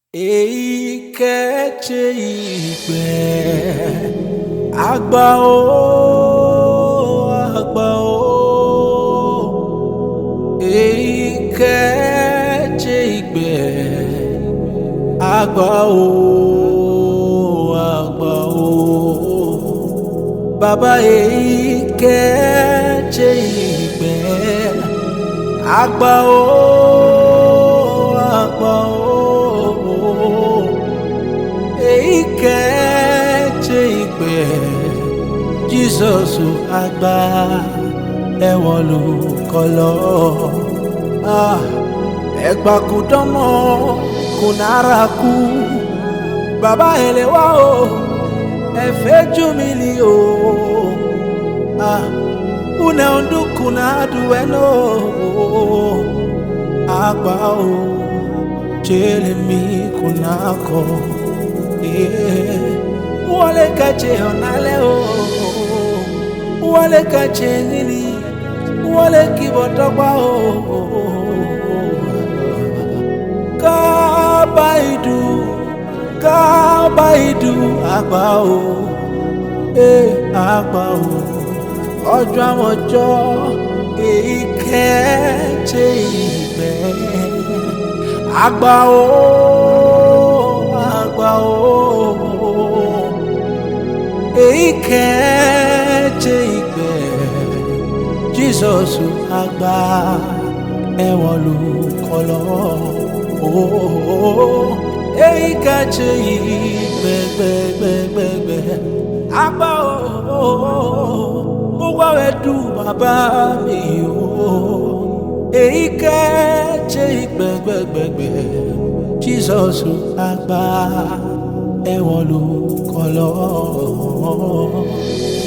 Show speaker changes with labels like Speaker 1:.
Speaker 1: èyí kẹ́ẹ̀ṣe ìgbẹ́ àgbà ó àgbà ó èyí kẹ́ẹ̀ṣe ìgbẹ́ àgbà ó àgbà ó bàbá èyí kẹ́ẹ̀ṣe ìgbẹ́ àgbà ó àgbà ó èyí kẹ́ẹ̀ṣe ìgbẹ́ jísọ̀sù àgbà ẹ̀wọ̀n ló kọ́ lọ. ẹ̀gbà kò dánmọ́ kò nára kú bàbá ẹlẹ́wà o ẹ̀fẹ́ jù mí ni o. Una onduku na adueno agba o chele mi kunako eh wale kache onale o wale kache ngili wale kibotokwa o kabaidu kabaidu agba o eh agba o ọjọ́ àwọn ọjọ́ èyí kẹ́ẹ̀ṣe ìgbẹ́ àgbà ó àgbà ó èyí kẹ́ẹ̀ṣe ìgbẹ́ jísọ̀sù àgbà ẹ̀wọ̀n ló kọ́ lọ èyí kẹ́ẹ̀ṣe ìgbẹ́ gbẹ́gbẹ́gbẹ́ àgbà ó mo wá wẹ dùn bàbá mi o èyí kẹ́ẹ̀ṣe ìgbẹ́gbẹ́gbẹ́gbẹ́ jísọ̀sù àgbà ẹ̀wọ̀n ló kọ́ lọ.